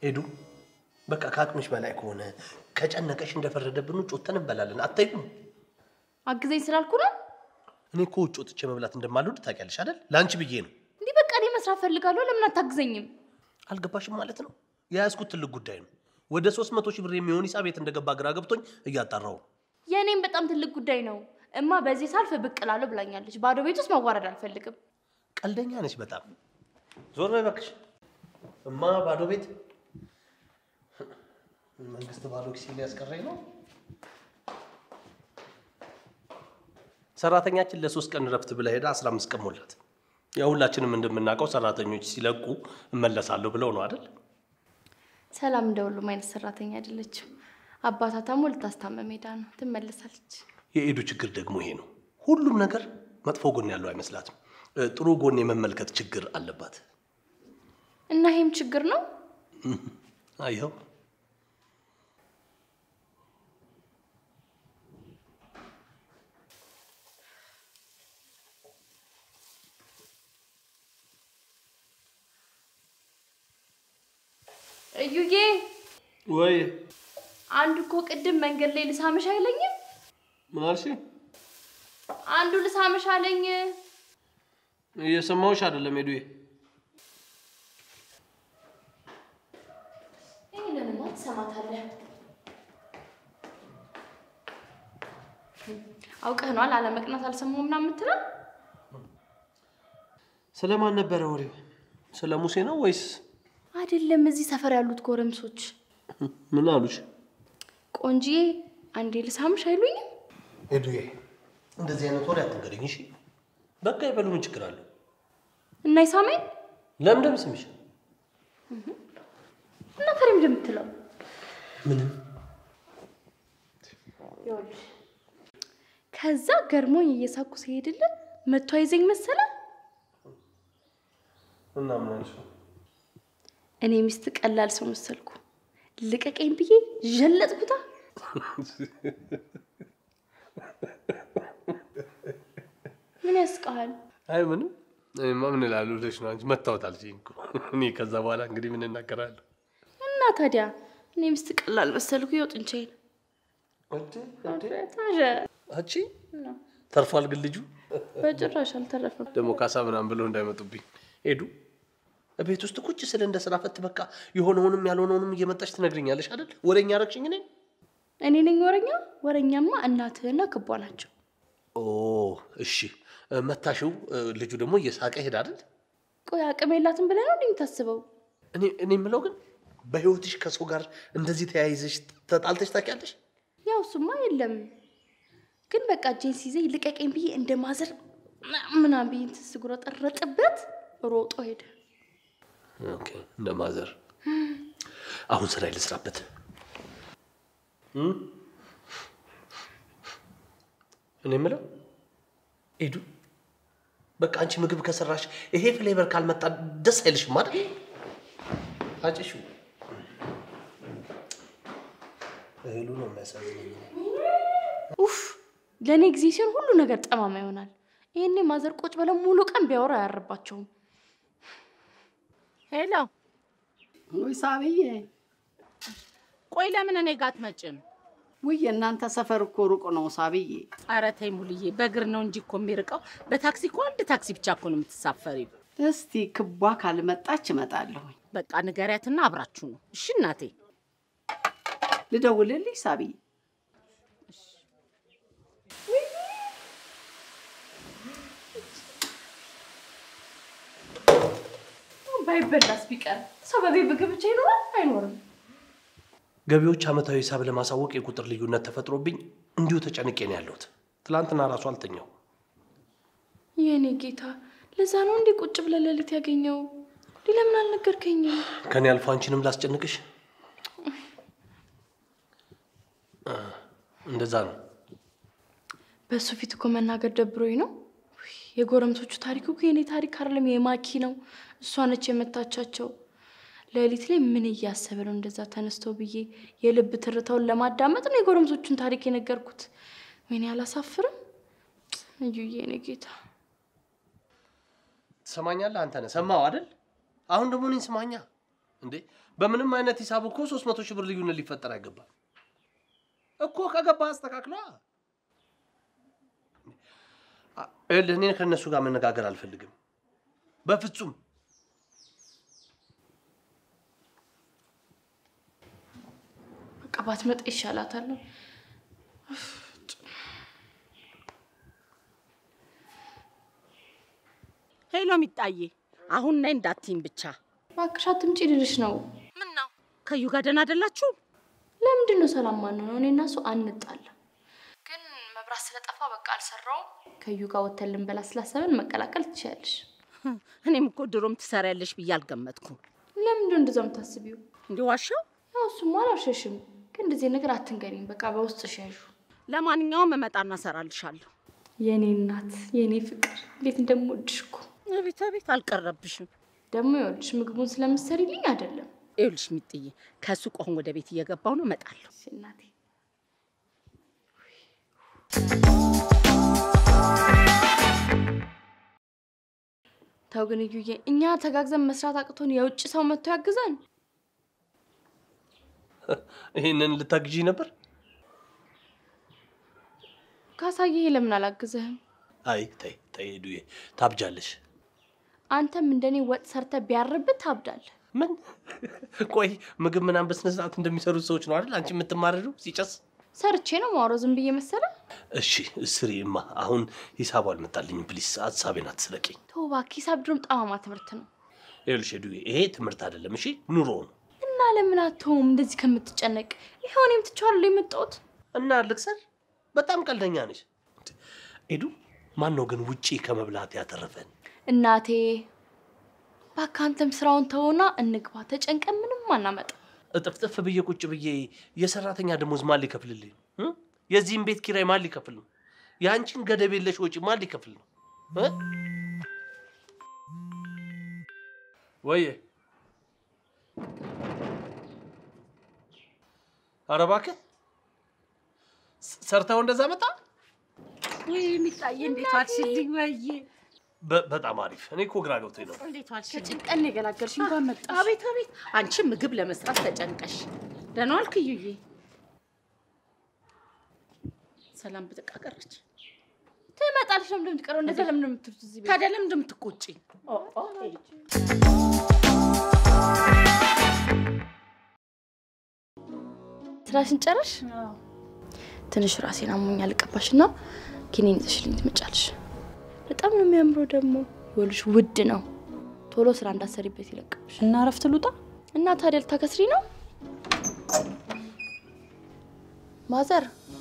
ሄዱ በቃ ከአቅምሽ በላይ ከሆነ ከጨነቀሽ እንደፈረደብን ውጭ ወጥተን እንበላለን። አታይም? አግዘኝ ስላልኩ ነው። እኔ እኮ ውጭ ወጥቼ መብላት እንደማልወድ ታውቂያለሽ አይደል? ለአንቺ ብዬ ነው። እንዲህ በቃ እኔ መስራት ፈልጋለሁ። ለምን አታግዘኝም? አልገባሽም ማለት ነው። የያዝኩት ትልቅ ጉዳይ ነው። ወደ ሶስት መቶ ሺህ ብር የሚሆን ሂሳብ የት እንደገባ ግራ ገብቶኝ እያጣራው ነው። የእኔም በጣም ትልቅ ጉዳይ ነው። እማ በዚህ ሳልፍ ብቅ እላለሁ ብላኛለች። ባዶ ቤት ውስጥ መዋረድ አልፈልግም። ቀልደኛ ነች በጣም። ዞር በይ እባክሽ። እማ ባዶ ቤት መንግስት ባዶ ኪስ ሊያስቀረኝ ነው። ሰራተኛችን ለሶስት ቀን ረፍት ብላ ሄዳ አስራ አምስት ቀን ሞላት። ያው ሁላችንም እንደምናውቀው ሰራተኞች ሲለቁ እመለሳለሁ ብለው ነው አይደል? ሰላም እንደ ሁሉም አይነት ሰራተኛ አይደለችም። አባቷ ታሞ ልታስታመም ሄዳ ነው። ትመለሳለች። የኤዱ ችግር ደግሞ ይሄ ነው። ሁሉም ነገር መጥፎ ጎን ያለው አይመስላትም። እ፣ ጥሩ ጎን የመመልከት ችግር አለባት። እና ይሄም ችግር ነው። አየኸው እዩዬ፣ ወይ አንዱ እኮ ቅድም መንገድ ላይ ልሳምሽ አይለኝም? ማርሲ አንዱ ልሳምሽ አለኝ። እየሰማሁሽ አይደለም ሄዱዬ። ይህንንማ ትሰማታለህ። አውቀህ ነዋል አለመቅናት አልሰማሁም ምናምን የምትለው ስለማን ነበረ ወሬው? ስለ ሙሴ ነው ወይስ አይደለም። እዚህ ሰፈር ያሉት ጎረምሶች ምን አሉሽ? ቆንጂዬ አንዴ ልሳምሽ አይሉኝም? ሄዱዬ እንደዚህ አይነት ወሬ አትንገሪኝ እሺ። በቃ ይበሉ፣ ምን ችግር አለው? እና ይሳመኝ ለምንድን ስምሽ? እና ታዲያ ምንድን ነው የምትለው? ምንም ይኸውልሽ ከዛ ገርሞኝ እየሳኩ ሲሄድልን መቶ አይዘኝ መሰለ። እና ምን አልሽ? እኔ ሚስት ቀላል ሰው መሰልኩ። ልቀቀኝ ብዬ ዠለጥኩታ። ምን ያስቀሃል? አይ ምንም። እኔማ ምን እላለሁ ብለሽ ነው አንቺ መታወት አልሽኝ እኮ። እኔ ከዛ በኋላ እንግዲህ ምን እናገራለሁ? እና ታዲያ እኔ ሚስት ቀላል መሰልኩ። ይኸው ጥንቻዬን ታሸ አቺ ተርፏል። ግን ልጁ በጭራሽ አልተረፈም። ደግሞ ካሳ ምናምን ብለው እንዳይመጡብኝ ሄዱ። ቤት ውስጥ ቁጭ ስለ እንደ ስራ ፈት በቃ የሆነውንም ያልሆነውንም እየመጣች ትነግርኛለሽ አይደል? ወደኛ ረግሽኝ እኔ እኔ ነኝ ወረኛ? ወረኛማ እናትህና ክቧ ናቸው። ኦ እሺ መታሽው። ልጁ ደግሞ እየሳቀ ሄድ አይደል? ቆይ አቅም የላትም ብለህ ነው እንዴ የምታስበው? እኔ እኔ የምለው ግን በህይወትሽ ከሰው ጋር እንደዚህ ተያይዘሽ ተጣልተሽ ታውቂያለሽ? ያው እሱማ የለም ግን በቃ እጄን ሲይዘኝ ልቀቀኝ ብዬ እንደ ማዘር ምናምን ብዬ እንትን ስጉረጠረጥበት ሮጦ ሄደ። ኦኬ እንደ ማዘር። አሁን ስራ ልስራበት። እም? እኔ የምለው ኤዱ፣ በቃ አንቺ ምግብ ከሰራሽ ይሄ ፍሌቨር ካልመጣ ደስ አይልሽም አይደል? አጭሹ እህሉ ነው የሚያሳዝነኝ። ኡፍ ለእኔ ጊዜ ሲሆን ሁሉ ነገር ጠማማ ይሆናል። ይሄኔ ማዘር ቁጭ ብለው ሙሉ ቀን ቢያወራ አያርባቸውም። ሄሎ፣ ውይ ሳብዬ፣ ቆይ ለምን እኔ ጋር አትመጭም? ውይ የእናንተ ሰፈር እኮ ሩቅ ነው ሳብዬ። ኧረ ተይ ሙልዬ፣ በእግር ነው እንጂ እኮ የሚርቀው። በታክሲ እኮ አንድ ታክሲ ብቻ እኮ ነው የምትሳፈሪው። እስቲ ክቧ ካልመጣች እመጣለሁኝ። በቃ ንገሪያትና አብራችሁ ነው። እሺ እናቴ። ልደውልልሽ ሳብዬ? ባይበላስ ቢቀር ሰው በቤት ምግብ ብቻ ይኖራል አይኖርም? ገቢዎች ዓመታዊ ሂሳብ ለማሳወቅ የቁጥር ልዩነት ተፈጥሮብኝ እንዲሁ ተጨንቄ ነው ያለሁት። ትላንትና ራሱ አልተኛው። የእኔ ጌታ ለዛ ነው እንዴ ቁጭ ብለህ ሌሊት ያገኘው? እንዲህ ለምን አልነገርከኝም? ከኔ አልፎ አንቺንም ላስጨንቅሽ። አ፣ እንደዛ ነው። በእሱ ፊት እኮ መናገር ደብሮኝ ነው። ውይ፣ የጎረምሶቹ ታሪክ እኮ የኔ ታሪክ አይደለም፣ የማኪ ነው። እሷ ነች የመታቻቸው። ሌሊት ላይ ምን እያሰበ ነው እንደዛ ተነስተው ብዬ የልብ ትርታውን ለማዳመጥ ነው የጎረምሶቹን ታሪክ የነገርኩት። ወይኔ አላሳፍርም? እዩዬ የኔ ጌታ ትሰማኛለህ? አንተ ነህ ሰማው አይደል? አሁን ደግሞ እኔን ስማኛ። እንዴ በምንም አይነት ሂሳብ እኮ ሶስት መቶ ሺህ ብር ልዩነት ሊፈጠር አይገባም እኮ ከገባ አስተካክሏ። አ- ይኸውልህ እኔ ከእነሱ ጋር መነጋገር አልፈልግም በፍጹም። በቃ ባትመጣ ይሻላታል። ሄሎ ሚጣዬ፣ አሁን ነይ እንዳትይኝ ብቻ። እባክሽ አትምጪ ልልሽ ነው። ምን ነው ከዩ ጋር ደህና አይደላችሁ? ለምንድን ነው ሰላም ማነው ነው? እኔ እና እሱ አንጣላ፣ ግን መብራት ስለጠፋ በቃ አልሰራውም። ከዩ ጋር ወተን ልንበላ ስላሰብን መቀላቀል ትችያለሽ። እኔም እኮ ድሮም ትሰሪያለሽ ብዬ አልገመትኩም። ለምንድን ነው እንደዛ የምታስቢው? እንዲህ ዋሻው። ያው እሱማ አላሸሽም፣ ግን እንደዚህ ነገር አትንገሪኝ። በቃ በውስጥ ሸሹ። ለማንኛውም እመጣና እሰራልሻለሁ። የኔ እናት፣ የኔ ፍቅር፣ እንዴት እንደምወድሽ እኮ። አቤት አቤት፣ አልቀረብሽም። ደግሞ ይኸውልሽ ምግቡን ስለምትሰሪልኝ አይደለም ይኸውልሽ ሚጥዬ፣ ከሱቅ አሁን ወደ ቤት እየገባሁ ነው፣ እመጣለሁ። እሺ እናቴ። ተው ግን እዩዬ፣ እኛ ተጋግዘን መስራት አቅቶን የውጭ ሰው መጥቶ ያግዛን? ይህንን ልታግዢ ነበር? ካሳየ ለምን አላግዝህም? አይ ተይ ተይ ሄዱዬ፣ ታብጃለሽ። አንተም እንደኔ ወጥ ሰርተ ቢያርብህ ታብዳለህ። ምን ቆይ ምግብ ምናምን በስነ ስርዓት እንደሚሰሩት ሰዎች ነው አይደል አንቺ የምትማረዱ ሲጨስ? ሰርቼ ነው ማውረው ዝም ብዬ መሰለ። እሺ ስሪማ። አሁን ሂሳቡ አልመጣልኝም። ፕሊስ ሀሳቤን አትስረቂኝ። ተው እባክህ፣ ሂሳብ ድሮም ጠማማ ትምህርት ነው ይኸውልሽ ሄዱዬ፣ ይሄ ትምህርት አይደለም እሺ፣ ኑሮ ነው። እና ለምን አትሆም እንደዚህ ከምትጨነቅ? ይኸው እኔም ትቼዋለሁ የመጣሁት። እና ልክሰር፣ በጣም ቀልደኛ ነች። ሄዱ ማን ነው ግን ውጪ ከመብላት ያተረፈን? እናቴ እባክህ አንተም ስራውን ተውና እንግባ። ተጨንቀን ምንም አናመጣ። እጥፍጥፍ ብዬ ቁጭ ብዬ የሰራተኛ ደሞዝ ማን ሊከፍልልኝ? እ? የዚህም ቤት ኪራይ ማን ሊከፍል ነው? የአንቺን ገደብ የለሽ ወጪ ማን ሊከፍል ነው? እ? ወየ ኧረ እባክህ ስ- ሰርተው እንደዛ መጣ። ወይ ሚጣዬ፣ እንዴት ዋልሽልኝ? ወይዬ በ- በጣም አሪፍ። እኔ እኮ ግራ ገብቶኝ ነው። እንዴት ዋልሽልኝ? ከጭንቀን ነው የገላገልሽ። እንኳን መጣሽ። አቤት አቤት፣ አንቺ ምግብ ለመስራት ተጨንቀሽ ደህና ዋልክ እዩዬ? ሰላም ብጥቃ ቀረች። ትመጣለሽ። ለምንድን ነው የምትቀረው? እንደዛ ለምንድን ነው የምትሉት እዚህ ቤት? ታዲያ ለምንድን ነው የምትቆጪ? ስራሽን ጨረሽ? ትንሽ ራሴን አሞኛል። ልቀባሽና ኪኒን ይዘሽልኝ ትመጫለሽ። በጣም ነው የሚያምረው ደግሞ ይኸውልሽ፣ ውድ ነው። ቶሎ ስራ እንዳሰሪበት ይለቀብሽ። እና እረፍት ልውጣ? እና ታዲያ ልታከስሪ ነው? ማዘር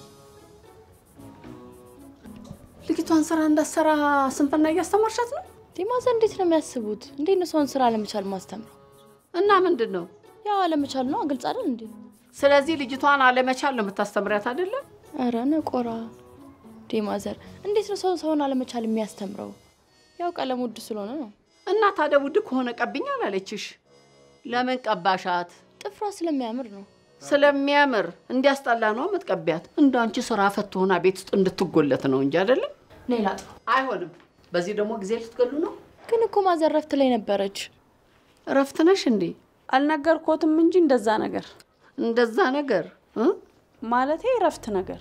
ልጅቷን ስራ እንዳሰራ ስንፍና እያስተማርሻት ነው እንዴ ማዘር እንዴት ነው የሚያስቡት? እንዴት ነው ሰውን ስራ አለመቻል ማስተምረው? እና ምንድን ነው? ያው አለመቻል ነው። ግልጽ አይደል እንዴ? ስለዚህ ልጅቷን አለመቻል ነው የምታስተምሪያት አይደለም? ኧረ ነቆራ እንዴ ማዘር እንዴት ነው ሰው ሰውን አለመቻል የሚያስተምረው? ያው ቀለም ውድ ስለሆነ ነው። እና ታዲያ ውድ ከሆነ ቀብኝ አላለችሽ? ለምን ቀባሻት? ጥፍሯ ስለሚያምር ነው። ስለሚያምር እንዲያስጠላ ነው የምትቀቢያት። እንደ አንቺ ስራ ፈት ሆና ቤት ውስጥ እንድትጎለት ነው እንጂ አይደለም። እኔ ላጥፋ። አይሆንም። በዚህ ደግሞ ጊዜ ልትገሉ ነው። ግን እኮ ማዘር ረፍት ላይ ነበረች። እረፍት ነሽ እንዴ? አልነገርኮትም እንጂ እንደዛ ነገር እንደዛ ነገር እ? ማለቴ እረፍት ነገር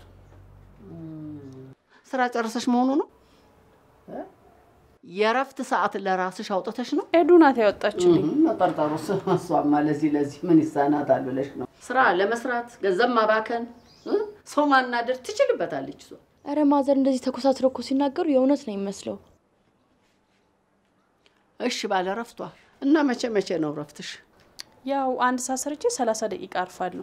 ስራ ጨርሰሽ መሆኑ ነው። የእረፍት ሰዓት ለራስሽ አውጥተሽ ነው ኤዱ ናት ያወጣችልኝ። መጠርጠሩስ እሷማ ለዚህ ለዚህ ምን ይሳናታል ብለሽ ነው። ስራ ለመስራት ገንዘብ ማባከን እ? ሰው ማናደር ትችልበታለች እሷ። እረ ማዘር እንደዚህ ተኮሳትረው እኮ ሲናገሩ የእውነት ነው የሚመስለው። እሺ ባለ እረፍቷ እና መቼ መቼ ነው እረፍትሽ? ያው አንድ ሰዓት ሰርቼ ሰላሳ ደቂቃ አርፋለሁ።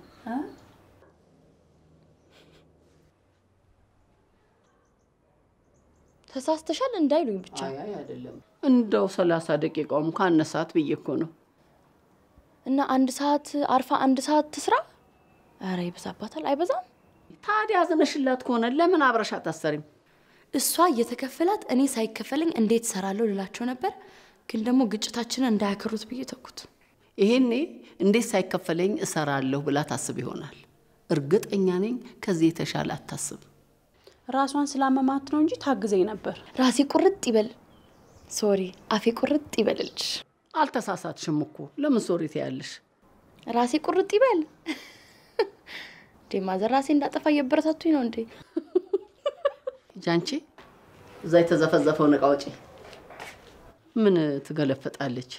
ተሳስተሻል እንዳይሉኝ ብቻ። አይ አይ አይደለም እንደው ሰላሳ ደቂቃውም ካነሳት ብዬ እኮ ነው። እና አንድ ሰዓት አርፋ አንድ ሰዓት ትስራ? እረ ይበዛባታል። አይበዛም? ታዲያ አዝነሽላት ከሆነ ለምን አብረሽ አታሰሪም? እሷ እየተከፈላት እኔ ሳይከፈለኝ እንዴት እሰራለሁ ልላቸው ነበር። ግን ደግሞ ግጭታችንን እንዳያከሩት ብዬ ተኩት። ይሄኔ እንዴት ሳይከፈለኝ እሰራለሁ ብላ ታስብ ይሆናል። እርግጠኛ ነኝ ከዚህ የተሻለ አታስብ። ራሷን ስላመማት ነው እንጂ ታግዘኝ ነበር። ራሴ ቁርጥ ይበል፣ ሶሪ አፌ ቁርጥ ይበልልሽ። አልተሳሳትሽም እኮ ለምን ሶሪ ትያለሽ? ራሴ ቁርጥ ይበል እንዴ ማዘር ራሴ እንዳጠፋ እየበረታቱኝ ነው እንዴ? ጃንቺ እዛ የተዘፈዘፈውን እቃ ውጪ። ምን ትገለፈጣለች?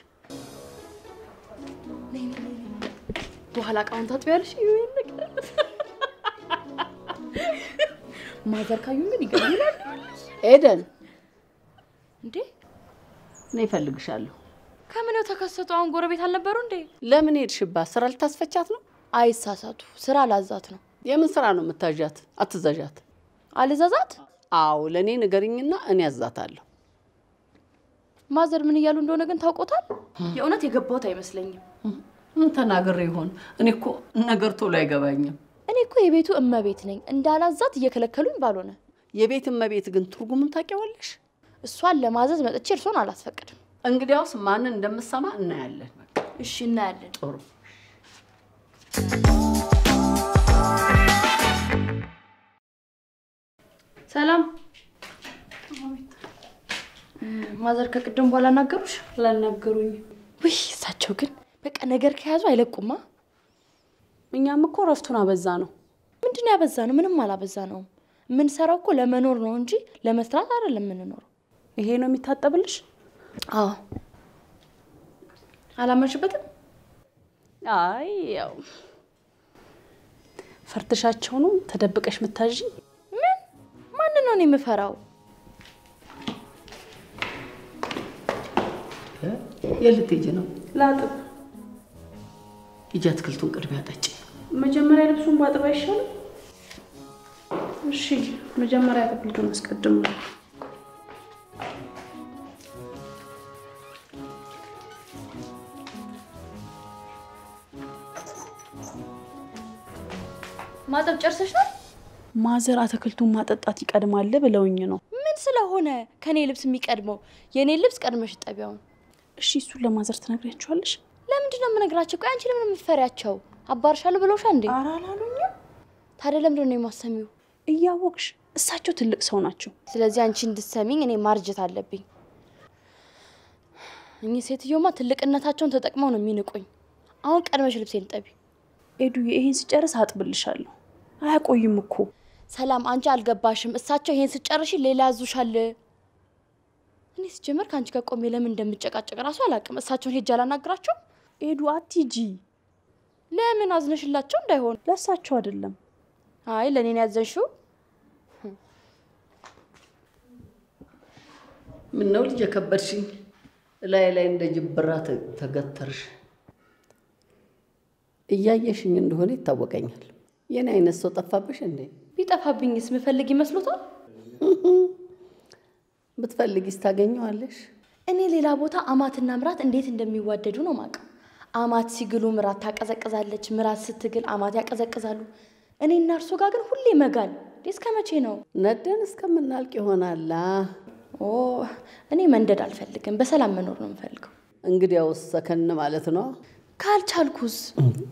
በኋላ እቃውን ታጥቢያለሽ። ይሄን ነገር ማዘር ካዩ ምን ይገርምናል ኤደን እንዴ? እኔ እፈልግሻለሁ። ከምነው ተከሰቱ? አሁን ጎረቤት አልነበሩ እንዴ? ለምን ሄድሽባት? ስራ ልታስፈቻት ነው? አይሳሳቱ፣ ስራ ላዛት ነው። የምን ስራ ነው የምታዣት? አትዘዣት። አልዛዛት አዎ ለእኔ ንገርኝና እኔ ያዛታለሁ። ማዘር ምን እያሉ እንደሆነ ግን ታውቆታል። የእውነት የገባሁት አይመስለኝም። ምን ተናግሬ ይሆን? እኔ እኮ ነገር ቶሎ አይገባኝም። እኔ እኮ የቤቱ እመቤት ነኝ። እንዳላዛት እየከለከሉኝ ባልሆነ የቤት እመቤት ግን ትርጉሙን ታውቂዋለሽ? እሷን ለማዘዝ መጥቼ እርሶን አላስፈቅድም። እንግዲያውስ ማንን እንደምሰማ እናያለን። በቃ እሺ እናያለን። ጥሩ ሰላም ማዘር ከቅድም በኋላ ናገሩሽ? ላልነገሩኝ። ውይ እሳቸው ግን በቃ ነገር ከያዙ አይለቁማ። እኛም እኮ እረፍቱን አበዛ ነው። ምንድን ነው ያበዛ ነው? ምንም አላበዛ ነውም። የምንሰራው እኮ ለመኖር ነው እንጂ ለመስራት አይደለም የምንኖረው። ይሄ ነው የሚታጠብልሽ? አዎ አላመንሽበትም? አይ ያው ፈርትሻቸው ነው ተደብቀሽ ምታዥ። ምን ማንን ነው እኔ የምፈራው? የት ልትሄጂ ነው? ላጥብ። ሂጂ አትክልቱን ቅድሚያ ጠጪ። መጀመሪያ ልብሱን ባጥብ አይሻልም? እሺ መጀመሪያ አትክልቱን አስቀድም ነው። ማጠብ ጨርሰሽ ነው? ማዘር አትክልቱን ማጠጣት ይቀድማል ብለውኝ ነው። ምን ስለሆነ ከኔ ልብስ የሚቀድመው? የኔ ልብስ ቀድመሽ ጠቢያውን። እሺ እሱን ለማዘር ትነግሪያቸዋለሽ? ለምንድን ነው የምነግራቸው? ቆይ አንቺ ለምን የምትፈሪያቸው? አባርሻለሁ ብለውሻ እንዴ? ኧረ አላሉኝም። ታዲያ ለምንድን ነው የማሰሚው? እያወቅሽ እሳቸው ትልቅ ሰው ናቸው። ስለዚህ አንቺ እንድትሰሚኝ እኔ ማርጀት አለብኝ። እኚህ ሴትዮማ ትልቅነታቸውን ተጠቅመው ነው የሚንቁኝ። አሁን ቀድመሽ ልብሴን ጠቢ። ኤዱዬ ይሄን ስጨርስ አጥብልሻለሁ። አያቆይም እኮ ሰላም፣ አንቺ አልገባሽም። እሳቸው ይሄን ስጨርሽ ሌላ ያዙሻል። እኔ ስጀምር ከአንቺ ጋር ቆሜ ለምን እንደምጨቃጨቅ ራሱ አላውቅም። እሳቸውን ሄጄ አላናግራቸው። ኤዱ አትሂጂ። ለምን አዝነሽላቸው እንዳይሆን? ለእሳቸው አይደለም። አይ ለእኔ ነው ያዘንሽው። ምን ነው ልጅ የከበድሽኝ? ላይ ላይ እንደ ጅብራ ተ- ተገተርሽ። እያየሽኝ እንደሆነ ይታወቀኛል። የኔ አይነት ሰው ጠፋብሽ እንዴ? ቢጠፋብኝስ ምፈልግ ይመስሎታል? ብትፈልጊስ ታገኘዋለሽ። እኔ ሌላ ቦታ አማትና ምራት እንዴት እንደሚዋደዱ ነው ማውቀው። አማት ሲግሉ ምራት ታቀዘቅዛለች፣ ምራት ስትግል አማት ያቀዘቅዛሉ። እኔ እና እርሶ ጋር ግን ሁሌ መጋል። እንዴ እስከ መቼ ነው? ነደን እስከምናልቅ ይሆናላ። ኦ እኔ መንደድ አልፈልግም፣ በሰላም መኖር ነው የምፈልገው። እንግዲያውስ ሰከን ማለት ነው ካልቻልኩስ? እንዴ?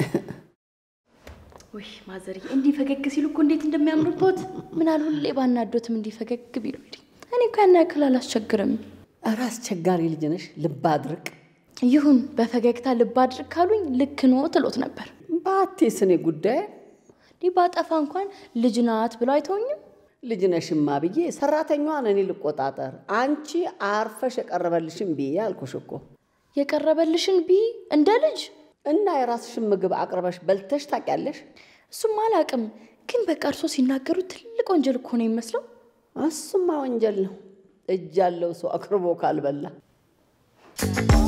ውይ ማዘርዬ፣ እንዲህ ፈገግ ሲሉ እኮ እንዴት እንደሚያምሩበት ምናል ሁሌ ባናዶትም እንዲህ ፈገግ ቢሉ። እኔ እኮ ያን ያክል አላስቸግርም። ኧረ አስቸጋሪ ልጅ ነሽ። ልብ አድርቅ። ይሁን በፈገግታ ልብ አድርግ ካሉኝ ልክ ኖ ትሎት ነበር። ባቴስ እኔ ጉዳይ እንዲህ ባጠፋ እንኳን ልጅ ናት ብለው አይተውኝም። ልጅ ነሽማ ብዬ ሰራተኛዋን እኔ ልቆጣጠር፣ አንቺ አርፈሽ የቀረበልሽን ብዬ አልኩሽ እኮ። የቀረበልሽን ቢ እንደ ልጅ እና የራስሽን ምግብ አቅርበሽ በልተሽ ታውቂያለሽ? እሱም አላውቅም፣ ግን በቃ እርሶ ሲናገሩ ትልቅ ወንጀል እኮ ነው የሚመስለው። እሱማ ወንጀል ነው። እጅ ያለው ሰው አቅርቦ ካልበላ